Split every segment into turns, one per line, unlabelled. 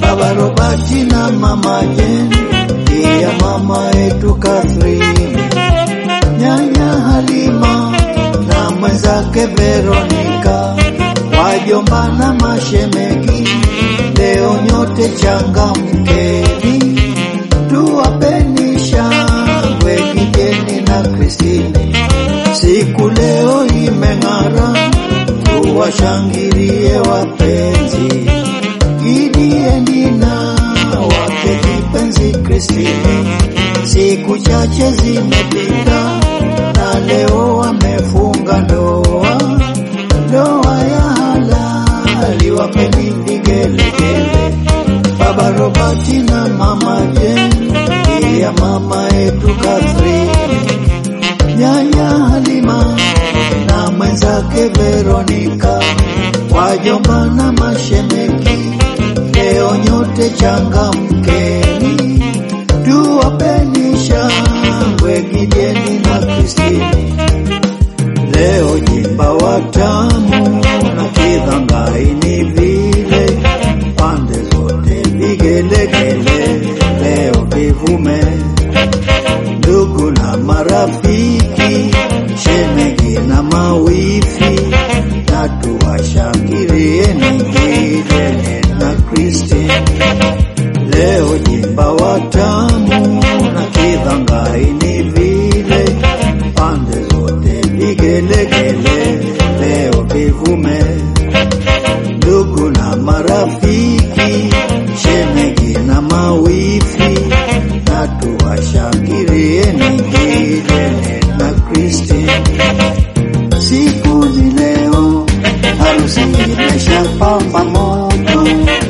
Baba Robati na Mama Jane, pia mama yetu Catherine, nyanya Halima na mwenzake Veronica, wajomba na mashemegi, leo nyote changamkeni, tuwapeni shangwe Gigeni na Kristine, siku leo imeng'ara, tuwashangilie wapenzi Gideoni na wake kipenzi Kristine, siku chache zimepita na leo wamefunga ndoa, ndoa ya halali, wapeni vigelegele. Baba Robati na mama Jane, pia mama yetu Catherine, nyanya Halima na mwenzake Veronica, wajomba na mashemeki, leo nyote changamkeni, tuwapeni shangwe Gideoni na Kristine. Leo jimba watamu na kidhangaini vile, pande zote vigelegele, leo vivume ndugu na marafiki, shemegi na mawifi, na tuwashangilieni Gideoni na Kristine. Leo jimba watamu na kidhangaini vile, pande zote vigelegele, leo vivume ndugu na marafiki, shemegi na mawifi, na tuwashangilieni Gideoni na Kristine. Siku ni leo, harusi imeshapamba moto,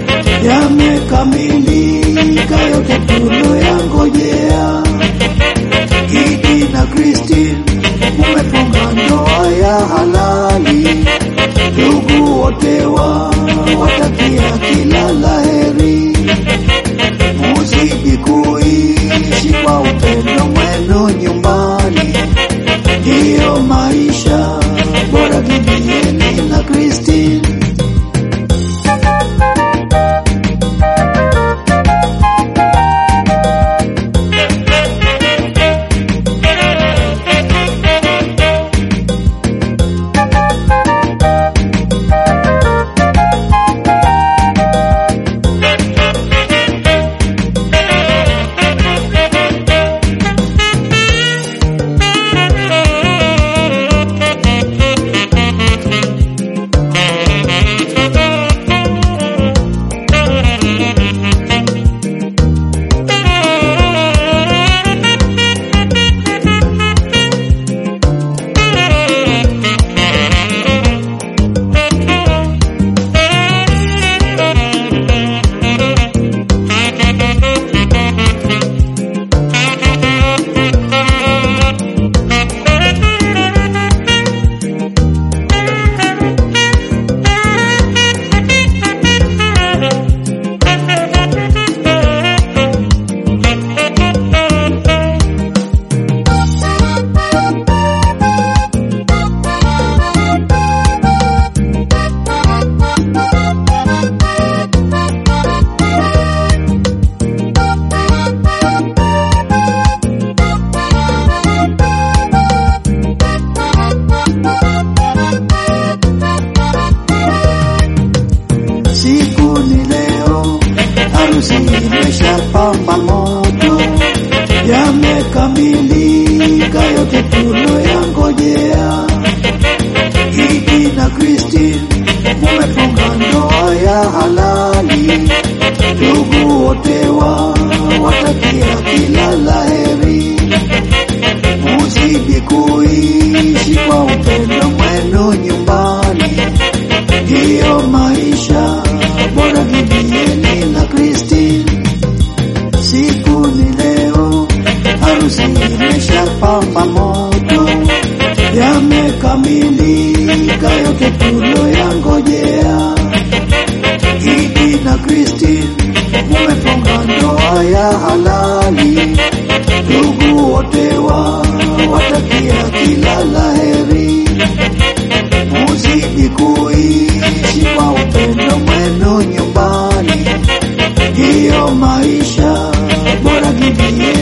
yamekamilika yote tuloyangojea. Gidi na Kristine mumefunga ndoa ya halali, ndugu wote wa watakia kila laheri, muzidi kuishi kwa upendo mwenu nyumbani, ndiyo maisha bora. Gideoni na Kristine. Siku ni leo, harusi imeshapamba moto, yamekamilika yote tuloyangojea. Gidi na Kristine mumefunga ndoa ya halali, ndugu wote wa watakia kila laheri, muzidi kuishi kwa upendo mwenu nyumbani ndiyo maisha bora. Gideoni na Kristine, siku ni leo, harusi imeshapamba moto, yamekamilika yote tuloyangojea. Gidi na Kristine mumefunga ndoa ya halali, ndugu wote wa watakia kila laheri, muzidi kuishi kwa upendo mwenu nyumbani, mie